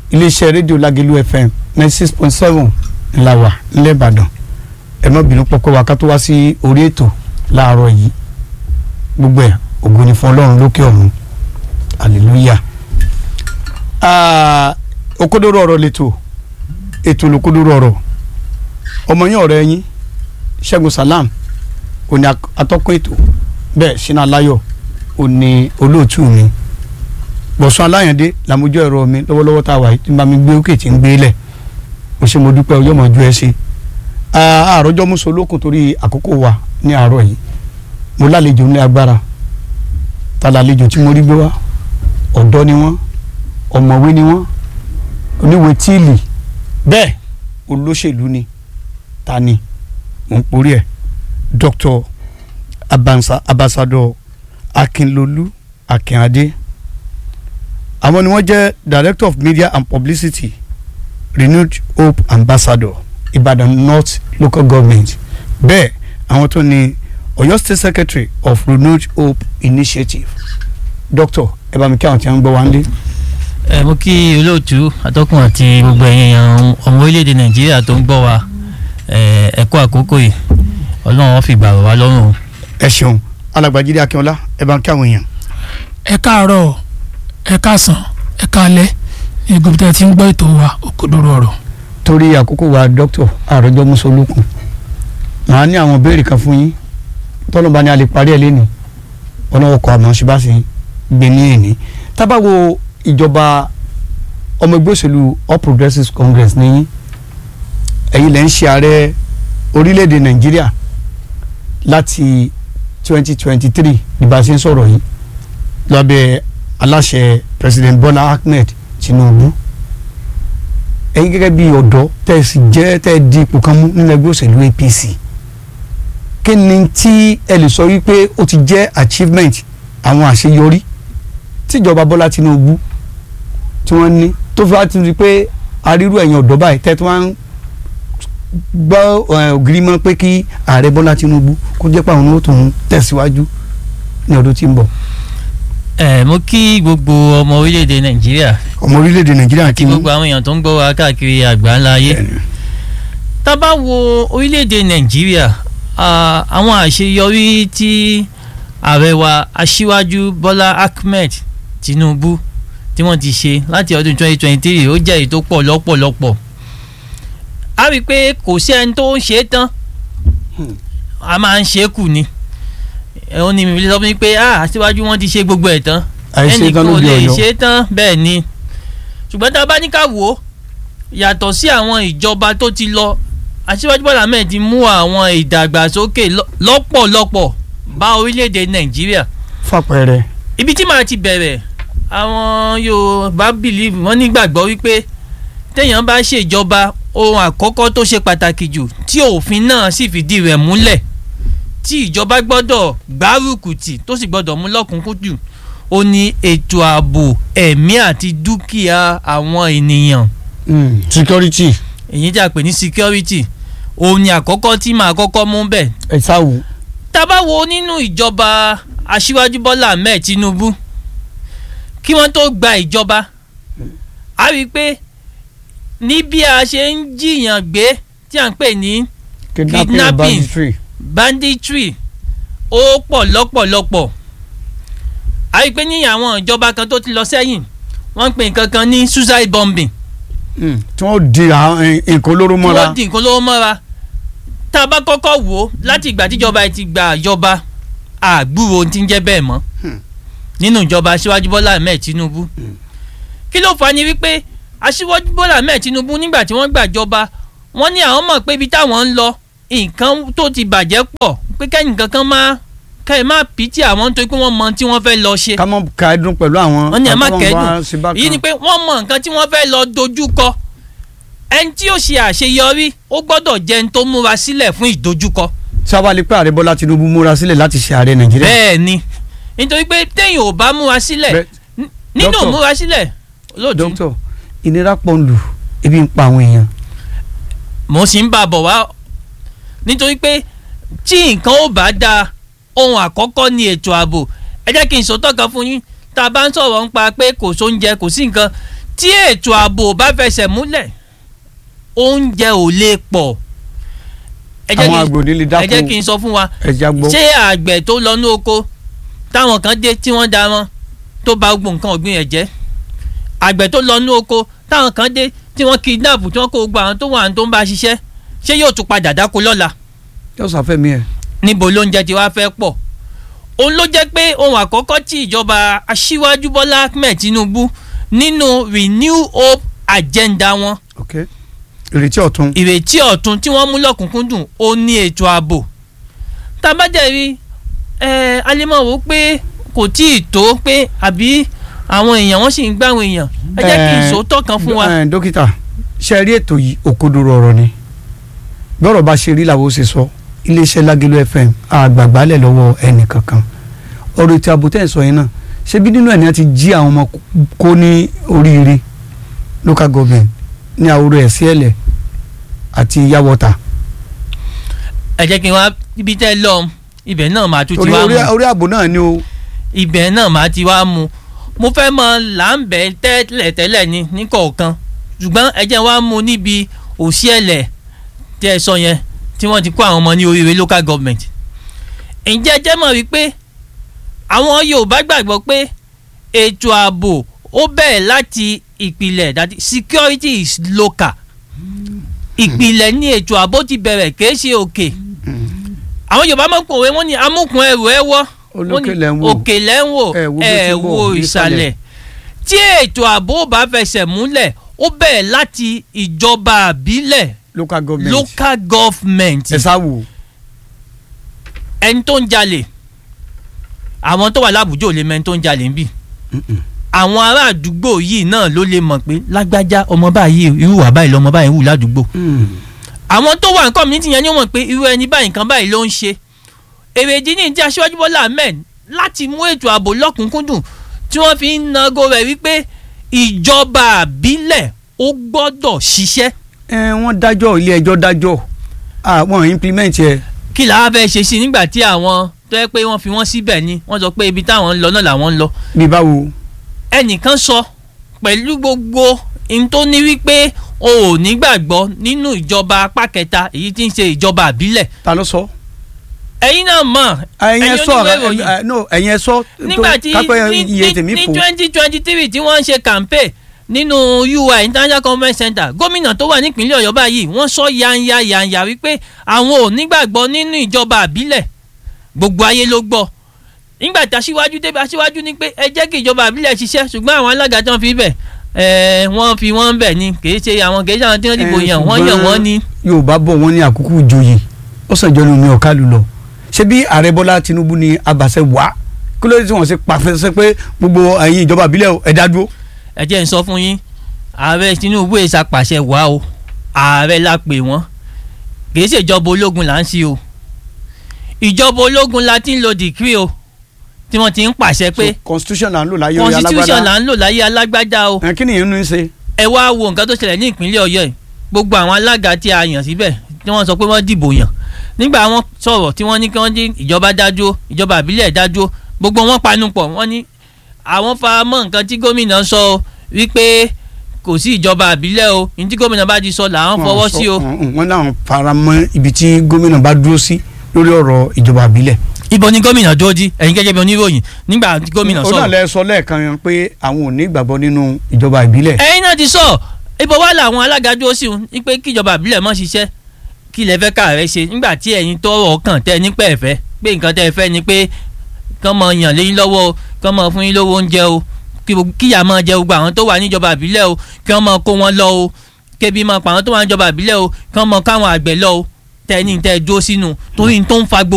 iléeṣẹ́ rédíò Lágẹ̀lú FM ninety six point seven ńlá wà nílẹ̀ Ìbàdàn ẹ má bínú pọ́pọ́ wa ká tó wá sí orí ètò láàárọ̀ yìí gbogbo ẹ̀ ògo ni fún Ọlọ́run lókè ọ̀run hallelujah òkodoro ọ̀rọ̀ lẹ́tọ̀ ètò olùkodoro ọ̀rọ̀ ọmọ yín ọ̀rẹ́ yín Ṣẹ́gun Salam òní atọ́kùn ètò bẹ́ẹ̀ Ṣínà Láyọ̀ òní olóòtú mi Bọ̀sún Aláyàndé làmójú ẹ̀rọ mi lọ́wọ́lọ́wọ́ tá a wà yìí tí n bá mi gbé òkè tí ń gbé lẹ̀ mo ṣe mo dúpẹ́ ọjọ́ mọ̀jú ẹ ṣe àròjọ́ muso olókùn torí àkókò wa ní àárọ̀ yìí mo lálejò ní agbára ta lálejò tí mo rí gbé wá ọ̀dọ́ ni wọ́n ọ̀mọ̀wé ni wọ́n oníwèé tíìlì bẹ́ẹ̀ olóṣèlú ni ta ni mò ń porí ẹ̀ Dr. Abansa Ambassador Akinlolu Akinade àwọn ni wọ́n jẹ́ Director of Media and Publicity Renewed Hope Ambassador Ibadan North Local Government bẹ́ẹ̀ àwọn tó ní Ọ̀yọ́ State Secretary of Renewed Hope Initiative Doctor ẹ bá mi kí àwọn tí wọ́n ń gbọ́ wá ń lé ẹ mú kí olóòtú atọ́kùn àti gbogbo ẹ̀yin èèyàn ọmọ orílẹ̀-èdè nàìjíríà tó ń gbọ́ wa ẹ kú àkókò yìí ọlọ́run wọn fi gbà wá lọ́rùn. ẹ ṣeun alàgbàjídé akínọlá ẹ bá ń kí àwọn èèyàn. ẹ káàárọ̀ ẹ káàsán ẹ káalẹ́ ní gbogbo tí a ti ń gbọ́ ètò wa òkodoro ọ̀rọ̀. torí àkókò wa dókítà àròjọ musolókun màá ní àwọn béèrè kan fún yín tọ́lọ́ba ni a lè parí ẹ̀ lẹ́nu ọlọ́wọ́ kọ́ àmọ́ ṣe bá ṣe gbé ní èní tábàwo ìjọba ọmọ ẹgbẹ́ òṣèlú All Progressives Congress ní ẹ̀yin lẹ́ ń ṣe ààrẹ orílẹ̀-èdè Nàìjíríà láti 2023 ní bá a ṣe ń sọ̀rọ̀ yìí lábẹ́ aláṣẹ President Bola Ahmed Tinubu ẹ̀yin gẹ́gẹ́ bí ọ̀dọ́ tẹ́ ẹ sì jẹ́ tẹ́ ẹ di ipò kan mú nínú ẹgbẹ́ òṣèlú APC kí ni tí ẹ lè sọ wípé ó ti jẹ́ achievement àwọn àṣeyọrí tíjọba Bọ́lá Tinubu tí wọ́n ní tó fi wá ti rí i pé arírú ẹ̀yìn ọ̀dọ́ báyìí tẹ́ tí wọ́n ń gbọ́ ògiri mọ́ pé kí ààrẹ Bọ́lá Tinubu kó jẹ́ pé àwọn ó tún tẹ̀síwájú ní ọdún tí ń bọ̀. ẹ mú kí gbogbo ọmọ orílẹ̀-èdè nàìjíríà ọmọ orílẹ̀-èdè Nàìjíríà kí gbogbo àwọn èèyàn tó ń gbọ́ wa káàkiri àgbáńlá ayé tá bá wo orílẹ̀-èdè nàìjíríà àwọn àṣeyọrí tí ààrẹ wa aṣíwájú Bọ́lá Ahmed Tinubu tí wọ́n ti ṣe láti ọdún 2023 ó jẹ́ èyí tó pọ̀ lọ́pọ̀lọpọ̀ a rí i pé kò sí ẹni tó ń ṣe é tán a máa ń ṣe é kù ni ó ní mi sọ fún mi pé ah aṣíwájú wọn ti ṣe gbogbo ẹ̀ tán ẹnì kan ò lè ṣe é tán bẹ́ẹ̀ ni ṣùgbọ́n tá a bá ní ká wò ó yàtọ̀ sí àwọn ìjọba tó ti lọ aṣíwájú Bọ́lá Ahmed ti mú àwọn ìdàgbàsókè lọ́pọ̀lọpọ̀ bá orílẹ̀-èdè Nàìjíríà fàpẹẹrẹ ibi tí màá ti bẹ̀rẹ̀ àwọn Yorùbá believe wọ́n nígbàgbọ́ wípé téèyàn bá ṣèjọba ohun àkọ́kọ́ tó ṣe pàtàkì jù tí òfin náà sì fìdí rẹ̀ múlẹ̀ tí ìjọba gbọ́dọ̀ gbárùkù tì tó sì gbọ́dọ̀ mú lọ́kùnkúndùn ó ní ètò ààbò ẹ̀mí àti dúkìá àwọn ènìyàn. security. èyí tí a pè ní security òun ni àkọ́kọ́ tí màá kọ́kọ́ mú bẹ́ẹ̀. ẹ sáwù. tá a bá wo nínú ìjọba aṣíwájú Bọ́lá Ahmed Tinubu kí wọ́n tó gba ìjọba a rí i pé ní bí a ṣe ń jiyàn gbé tí à ń pè ní kidnapping banditry ó pọ̀ lọ́pọ̀lọpọ̀ a rí i pé ní àwọn ìjọba kan tó ti lọ sẹ́yìn wọ́n ń pè nǹkan kan ní suicide bombing. tí wọ́n di nǹkan olóró mọ́ra. tí wọ́n di nǹkan olóró mọ́ra tá a bá kọ́kọ́ wò ó láti ìgbà tíjọba ti gba ìjọba àgbúrò ti ń jẹ́ bẹ́ẹ̀ mọ́ nínú ìjọba aṣíwájú bọ́lá ahmed tinubu kí ló fà á ni wípé aṣíwájú bọ́lá ahmed tinubu nígbà tí wọ́n gbàjọba wọ́n ní àwọn mọ̀ pé ibi táwọn ń lọ nǹkan tó ti bàjẹ́ pọ̀ pé kẹ́yìn kankan máa kẹ́ ẹ má pìtì àwọn nítorí pé wọ́n mọ tí wọ́n fẹ́ lọ ṣe. ká mọ̀ ká ẹdun pẹ̀lú àwọn. wọ́n ní ẹ má kẹ́dùn èyí ni pé wọ́n mọ nǹkan tí wọ́n fẹ́ lọ dojú kọ ẹni tí yóò ṣe àṣeyọrí ó gbọ́dọ̀ jẹ́ ẹni tó múra sílẹ̀ fún ìdojúkọ. sábàlì pé ààrẹ bọ́lá tinubu múra sílẹ̀ láti ṣe ààrẹ nàìjíríà. bẹ́ẹ̀ ni nítorí pé téèyàn ò bá múra sílẹ̀ nínú múra sílẹ̀ lóòótọ́. dókítà ìnira pọ̀ ń lù ebi ń pa àwọn èèyàn. mo sì ń bá a bọ̀ wá nítorí pé tí nǹkan ò bá dáa ohun àkọ́kọ́ ni ètò ààbò ẹ jẹ́ kí n sòótọ́ kan fún yín tá a bá ń sọ̀rọ̀ nípa pé kò sóúnjẹ kò sí nǹkan tí ètò ààbò bá fẹsẹ̀ múlẹ̀ oúnjẹ ò lè pọ̀ ẹ jẹ́ àwọn kí- àgbò nílé ẹ jẹ́ dákun kí n sọ fún wa ẹja gbọ́ ṣé àgbẹ̀ tó lọ ní oko táwọn kan dé tí wọ́n da wọn tó ba gbogbo nǹkan ọ̀gbìn ẹ̀ jẹ́ àgbẹ̀ tó lọ ní oko táwọn kan dé tí wọ́n kidnap tí wọ́n kó gbogbo àwọn tó wà tó ń bá ṣiṣẹ́ ṣé yóò tún padà dáko lọ́la yóò sàfẹ́mi ẹ̀ níbo lóúnjẹ tí wàá fẹ́ pọ̀ òun ló jẹ́ pé ohun àkọ́kọ́ tí ìjọba aṣíwájú Bọ́lá Ahmed Tinubu nínú renew hope agenda wọn ok ìrètí ọ̀tun ìrètí ọ̀tun tí wọ́n mú lọ́kùnkúndùn ó ní ètò ààbò tá a bá dẹ̀ rí ẹ alẹ́mọ̀ wò pé kò tí ì tó pé àbí àwọn èèyàn wọ́n sì ń gbá àwọn èèyàn ẹ jẹ́ kí n Eh, sòótọ́ kan fún wa Eh, dókítà ṣe rí ètò yìí òkodoro ọ̀rọ̀ ni bí ọ̀rọ̀ bá ṣe rí làwọn ó ṣe sọ iléeṣẹ́ Lágẹ̀lú FM àgbàgbálẹ̀ lọ́wọ́ ẹnì kankan ọ̀rọ̀ ètò ààbò tẹ̀ ń sọ yẹn náà ṣé bí nínú ẹ̀ ní a ti jí àwọn ọmọ kó ní oríire local government ní àwòrán ẹ̀ sí ẹ̀lẹ̀ àti yàwọ̀tà ẹ jẹ́ kí n wá ibi tẹ́ ẹ lọ ibẹ̀ náà máa tún ti orí wá orí mú orí ààbò náà ni o ibẹ̀ náà máa ti wá mú mo fẹ́ mọ làǹbẹ̀ tẹ́lẹ̀tẹ́lẹ̀ ni ní kọ̀ọ̀kan ṣùgbọ́n ẹ jẹ́ wá mú níbi òṣìẹ̀lẹ̀ tẹ́ ẹ sọ yẹn tí wọ́n ti kó àwọn ọmọ ní oríire local government ǹjẹ́ ẹ jẹ́ mọ̀ wípé àwọn Yorùbá gbàgbọ́ pé ètò ààbò ó bẹ̀rẹ̀ láti ìpìlẹ̀ that is, security is local ìpìlẹ̀ ní ètò ààbò ti bẹ̀rẹ̀ kìí ṣe òkè àwọn Yorùbá máa ń pòwe wọ́n ní amúkùn ẹrù ẹ wọ́ wọ́n olókè ní lẹ́ ń wò òkè lẹ́ ń wò ẹ wo bí ó ti ẹ ń bọ̀ wo ní ìsàlẹ̀ tí ètò ààbò bá fẹsẹ̀ múlẹ̀ ó bẹ̀rẹ̀ láti ìjọba àbílẹ̀ local government local government ẹ sá wò ẹni tó ń jalè àwọn tó wà lábùjọ ò lè mọ ẹni tó ń jalè ń bì àwọn ará àdúgbò yìí náà ló lè mọ̀ pé lágbájá ọmọ báyìí irú wà báyìí lọmọ báyìí ń wù ládùúgbò àwọn tó wà nǹkan mìíràn yẹn ni wọ́n mọ̀ pé irú ẹni báyìí nǹkan báyìí ló ń ṣe èrèdí ní ti aṣíwájú bọ́lá ahmed láti mú ètò ààbò lọ́kùnkúndùn tí wọ́n fi ń nago rẹ̀ wípé ìjọba àbílẹ̀ ó gbọ́dọ̀ ṣiṣẹ́ ẹ wọ́n dájọ́ ilé ẹjọ́ dájọ́ àwọn implement ẹ kí làá fẹ́ ṣe sí i nígbà tí àwọn tó yẹ pé wọ́n fi wọ́n síbẹ̀ ni wọ́n sọ pé ibi táwọn ń lọ náà làwọn ń lọ bí báwo ẹnìkan sọ pẹ̀lú gbogbo n tó ní wípé o ò nígbàgbọ́ nínú ìjọba apá kẹta èyí tí ń ṣe ìjọba àbílẹ̀ ta ló sọ. ẹ̀yin náà mọ̀ ẹ̀yin ẹ sọ oníwèé ìròyìn. ẹ no ẹ̀yin ẹ sọ nígbà tí kápẹ́ ní iye ní tèmi ní fò twenty twenty three tí wọ́n ń ṣe campaign nínú UI International Conference Center gómìnà tó wà nípínlẹ̀ Ọ̀yọ́ báyìí wọ́n sọ yanya yanya wípé àwọn ò nígbàgbọ́ nínú ìjọba àbílẹ̀ gbogbo ayé ló gbọ́ nígbà tí aṣíwájú débi aṣíwájú ní pé ẹ jẹ́ kí ìjọba àbílẹ̀ ṣiṣẹ́ ṣùgbọ́n àwọn alága tí wọ́n fi bẹ̀ ẹ̀ wọ́n fi wọ́n bẹ̀ ni kì í ṣe àwọn kì í ṣe àwọn tí wọ́n dìbò Eh, yàn wọ́n yàn ṣùgbọ́n wọ́n ni. Yorùbá bọ̀ wọ́n ní àkókò ìjòyè ó sàn jọ lómi ọ̀ká lù lọ ṣé bí ààrẹ Bọ́lá Tinubu ní abàṣẹ wá kí ló dé tí wọ́n ṣe pàfẹ́sẹ́ pé gbogbo ẹ̀yin ìjọba ìbílẹ̀ ẹ dá dúró. ẹ jẹ́ n sọ fún yín ààrẹ Tinubu ẹ̀ ṣàpàṣẹ wá o ààrẹ la pè wọ́n kì í ṣèjọba ológun là ń ṣe o ìjọba ológun la ti ń lo dìkírì o tí wọ́n ti ń pàṣẹ pé So, constitution là ń lò láyé orí constitution alágbádá là ń lò láyé alágbádá o ẹ kí nìyẹn ń ṣe. ẹ wá wo nǹkan tó ṣẹlẹ̀ ní ìpínlẹ̀ Ọ̀yọ́ yìí gbogbo àwọn alága tí a yàn síbẹ̀ tí wọ́n sọ pé wọ́n dìbò yàn nígbà wọ́n sọ̀rọ̀ tí wọ́n ní kí wọ́n dín ìjọba dájú ìjọba àbílẹ̀ dájú gbogbo wọn panupọ̀ wọ́n ní àwọn faramọ́ nǹkan tí gómìnà sọ o wípé kò sí ìjọba àbílẹ̀ o ní tí gómìnà bá ti sọ làwọn fọwọ́ sí o wọ́n náà fara mọ́ ibi tí gómìnà bá dúró sí lórí ọ̀rọ̀ ìjọba ìbílẹ̀. ibo ni gómìnà dúró di ẹ̀yin gẹ́gẹ́ bí oníròyìn nígbà tí gómìnà ó náà sọ̀rọ̀ lẹ sọ lẹ́ẹ̀kan yẹn pé àwọn ò ní ìgbàgbọ́ nínú ìjọba ìbílẹ̀. ẹ̀yin náà ti sọ ibo wà làwọn alága dúró sí un ní pé kíjọba àbílẹ̀ mọ́ ṣiṣẹ́ kí lẹ fẹ́ káàrẹ́ ṣe nígbà tí ẹ̀yin tọrọ kàn tẹ́ nípa ẹ̀fẹ́ pé nǹkan tẹ́ ẹ fẹ́ ni pé kán mọ yàn léyìn lọ́wọ́ o kán mọ fún yín lówó oúnjẹ o kí gbogbo- kíyà máa jẹ gbogbo àwọn tó wà níjọba àbílẹ̀ o kí wọ́n máa kó wọn lọ o kébi máa pa àwọn tó wà níjọba àbílẹ̀ o kí wọ́n máa káwọn àgbẹ̀ lọ o tẹ́ ní tẹ́ dúró sínú torí n tó ń fa gbogbo